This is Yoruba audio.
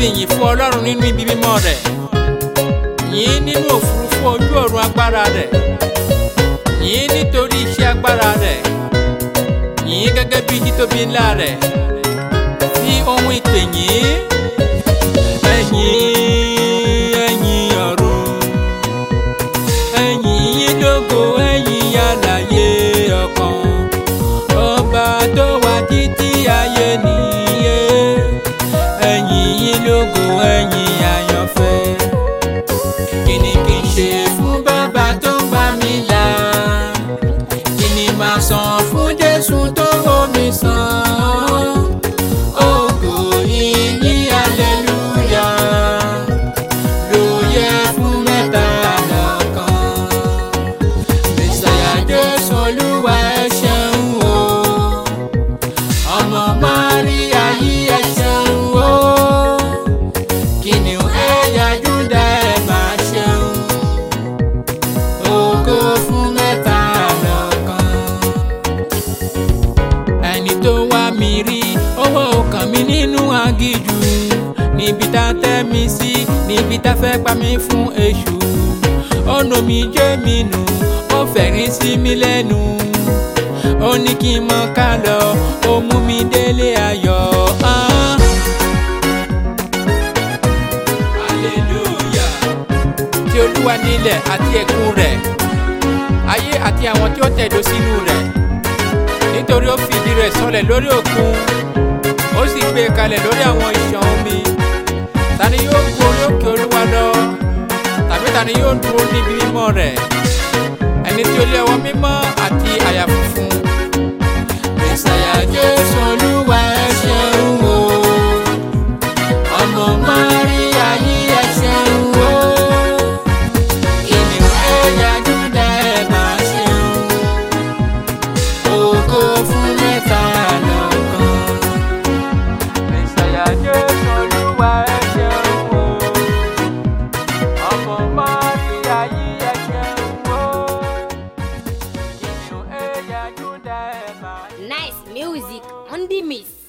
fìyìn fún ọlọ́run nínú ibi mímọ́ rẹ̀ yìn nínú òfurufú ojú ọ̀run agbára rẹ̀ yìn nítorí iṣẹ́ agbára rẹ̀ yìn gẹ́gẹ́ bí títóbi ńlá rẹ̀ fi ohun ìpè yìn ẹ̀yìn ẹ̀yìn ọ̀run ẹ̀yìn yín lógo ẹ̀yìn alààyè ọkàn ọba tó wà títí ayé nìyé ẹ̀yìn yín lógo ẹ̀yìn àyànfẹ́ kí ni kí n ṣe fún bàbá tó ń gbà mí là kí ni màá san fún Jésù tó wò mí sàn ògo ìyìn hallelujah ló yẹ fún mẹ́ta lọ́kan mẹsàyà Jésù Olúwa ẹ ṣeun o ọmọ Máríà yìí ẹ ṣeun o kìnìún ẹ̀yà Júdà ẹ máa ṣeun ògo fún mẹ́ta lọ́kan ẹni tó wá mi rí owó ọkàn mi nínú agíjù níbi tá a tẹ́ mi sí níbi tá a fẹ́ pa mí fún èṣù ọ̀nà mi jẹ́ mi nù ó fẹ̀rín sí mi lẹ́nu ó ní kí n mọ ká lọ ó mú mi délé ayọ̀. Ah. Hallelujah. tí olúwa nílẹ̀ àti ẹ̀kún rẹ̀ ayé àti àwọn tí ó tẹ̀dó sínú rẹ̀ nítorí ó fìdí rẹ̀ sọlẹ̀ lórí òkun ó sì gbé e kalẹ̀ lórí àwọn ìṣàn omi ta ni yóò gun orí òkè olúwa lọ tàbí ta ni yóò dúró níbi mímọ́ rẹ̀ ẹni tí ó lé ọwọ́ mímọ́ àti àyà funfun. mẹsàyà jésù olúwa ẹ ṣeun o ọmọ Máríà yìí ẹ ṣeun o kìnìún ẹ̀yà Júdà ẹ máa ṣeun ògo fún mẹ́ta lọ́kan. Mẹ̀sáyà Jésù Olúwa ẹ ṣeun o. Ọmọ Máríà yìí ẹ ṣeun o. Kìnìún ẹ̀yà Júdà ẹ máa ṣeun. Nice music on the mix.